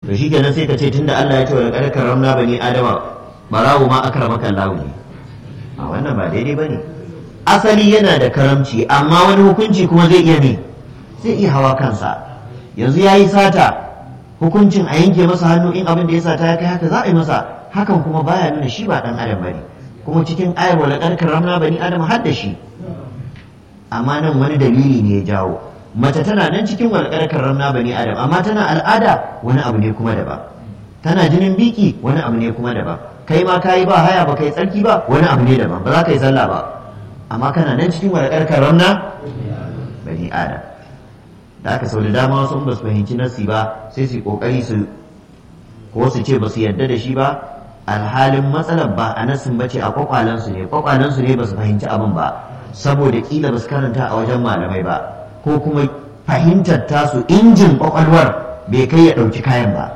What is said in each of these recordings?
to shi kenan sai ka ce tunda Allah ya ce wa laqad karramna bani adama barawo ma akramaka Allah ne a wannan ba daidai bane asali yana da karamci amma wani hukunci kuma zai iya ne zai iya hawa kansa yanzu yayi sata hukuncin a yanke masa hannu in abin da ya sata ya kai haka za a yi masa hakan kuma baya nuna shi ba dan adam bane kuma cikin ayar wa laqad karramna bani adama har da shi amma nan wani dalili ne ya jawo mace tana nan cikin walƙar karramna bani adam amma tana al'ada wani abu ne kuma daban tana jinin biki wani abu ne kuma daban kai ma kayi ba haya ba kai tsarki ba wani abu ne daban ba za ka yi sallah ba amma kana nan cikin walƙar karramna bani adam da aka sau da dama wasu ba su fahimci nasi ba sai su kokari su ko su ce ba su yarda da shi ba alhalin matsalar ba a nasin ba ce a kwakwalensu ne kwakwalensu ne ba su fahimci abin ba saboda kila ba su karanta a wajen malamai ba ko kuma fahimtar tasu injin kwakwalwar bai kai ya ɗauki kayan ba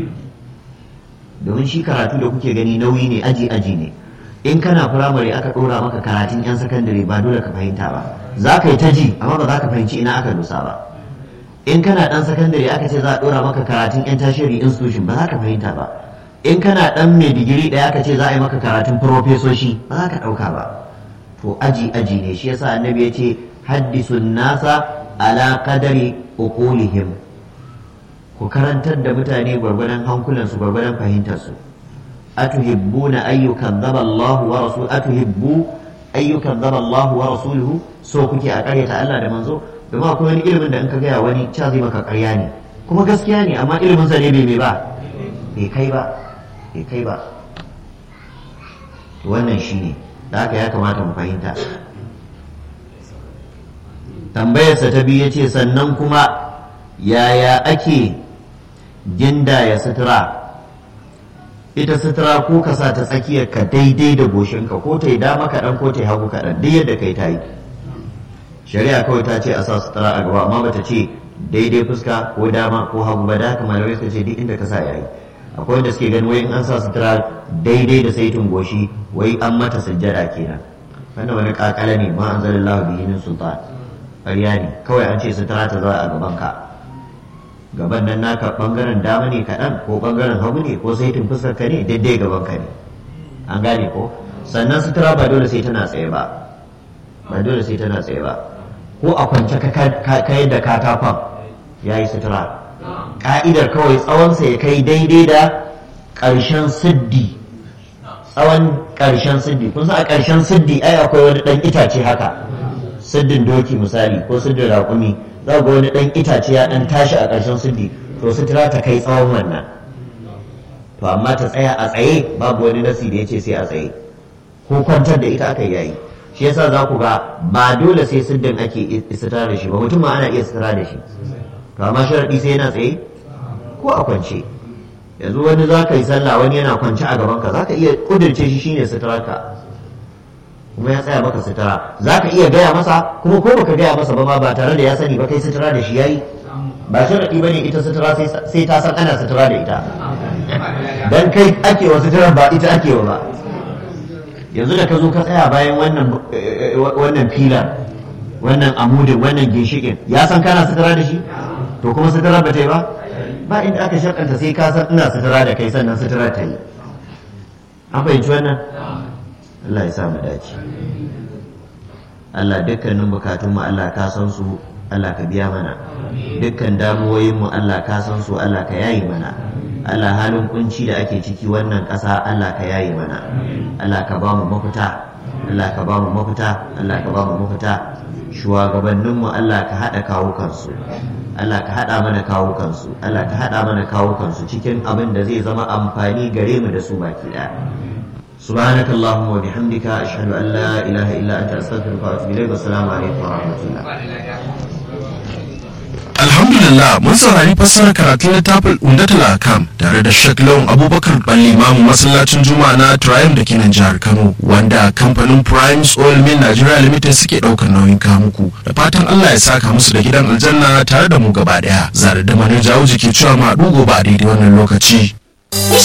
domin shi karatu da kuke gani nauyi ne aji aji ne in kana firamare aka ɗora maka karatun 'yan sakandare ba dole ka fahimta ba za ka yi ta ji amma ba za ka fahimci ina aka dosa ba in kana ɗan sakandare aka ce za a ɗora maka karatun 'yan tashiri institution ba za ka fahimta ba in kana ɗan mai digiri ɗaya aka ce za a yi maka karatun profesoshi ba za ka ɗauka ba to aji aji ne shi yasa annabi ya ce haddisun nasa ala qadari uqulihim ku karantar da mutane gwargwadon hankulansu gwargwadon fahimtarsu atuhibbuna ayyukan zaba Allah wa rasul atuhibbu ayyukan zaba Allah wa rasuluhu so kuke a karyata Allah da manzo domin akwai wani ilimin da in ka gaya wani ca zai maka karya ne kuma gaskiya ne amma ilimin sa ne bai mai ba bai kai ba bai kai ba wannan shine da haka ya kamata mu fahimta tambayarsa ta biyu ya ce sannan kuma yaya ake gindaya sutura ita sutura ko ka sa ta tsakiyar ka daidai da goshinka ko ta yi dama kaɗan ko ta yi hagu kaɗan duk yadda kai ta yi shari'a kawai ta ce a sa sutura a gaba amma bata ce daidai fuska ko dama ko hagu ba da haka malamai suka ce duk inda ka sa yayi akwai wanda suke ganin wai in an sa sutura daidai da saitin goshi wai an mata sujjada kenan wannan wani kakala ne ma anzalallahu bihi min sultan ƙarya ne kawai an ce sutura ta zama a gaban ka gaban nan naka bangaren dama ne kaɗan ko bangaren hagu ne ko saitin fuskar ka ne daidai gaban ka ne an gane ko sannan sutura ba dole sai tana tsaye ba ba dole sai tana tsaye ba ko a kwance ka yadda katakon ya yi sutura ka'idar kawai tsawonsa ya kai daidai da ƙarshen siddi tsawon ƙarshen siddi kun san a ƙarshen siddi ai akwai wani ɗan itace haka siddin doki misali ko siddin raƙumi za ga wani ɗan itace ya ɗan tashi a ƙarshen siddi to sutura ta kai tsawon wannan to amma ta tsaya a tsaye babu wani nasi da ya ce sai a tsaye ko kwantar da ita aka yayi shi yasa za ku ga ba dole sai siddin ake sutura da shi ba mutum ma ana iya sutura da shi to amma sharaɗi sai yana tsaye ko a kwance yanzu wani za ka yi sallah wani yana kwance a gabanka za ka iya ƙudurce shi shine suturarka kuma ya tsaya maka sutura za ka iya gaya masa kuma ko baka gaya masa ba ma ba tare da ya sani ba kai sutura da shi yayi ba sharaɗi bane ita sutura sai ta san ana sutura da ita dan kai ake wa sutura ba ita ake wa ba yanzu da ka zo ka tsaya bayan wannan wannan filar wannan amudin wannan ginshikin ya san kana sutura da shi to kuma sutura ba ta yi ba ba inda aka shakanta sai ka san ina sutura da kai sannan sutura ta yi an fahimci wannan Allah ya sa mu dace Allah dukkanin bukatunmu Allah ka san su Allah ka biya mana dukkan damuwoyinmu Allah ka san su Allah ka yayi mana Allah halin kunci da ake ciki wannan ƙasa Allah ka yayi mana Allah ka ba mu mafita Allah ka ba mu mafita Allah ka ba mu mafita shugabanninmu Allah ka haɗa kawukansu Allah ka haɗa mana kawukansu Allah ka haɗa mana kawukansu cikin abin da zai zama amfani gare mu da su baki ɗaya سبحانك اللهم وبحمدك أشهد أن لا إله إلا أنت أستغفرك وأتوب إليك والسلام عليكم ورحمة الله Alhamdulillah mun saurari fassarar karatun littafin Umdatul Akam tare da Sheikh Lawan Abubakar Balli Imamu masallacin Juma'a na Triumph da kinan jihar Kano wanda kamfanin Prime Oil Mill Nigeria Limited suke daukar nauyin kamuku da fatan Allah ya saka musu da gidan aljanna tare da mu gaba daya. Zare da manar jawo jiki cewa ma gobe a daidai wannan lokaci.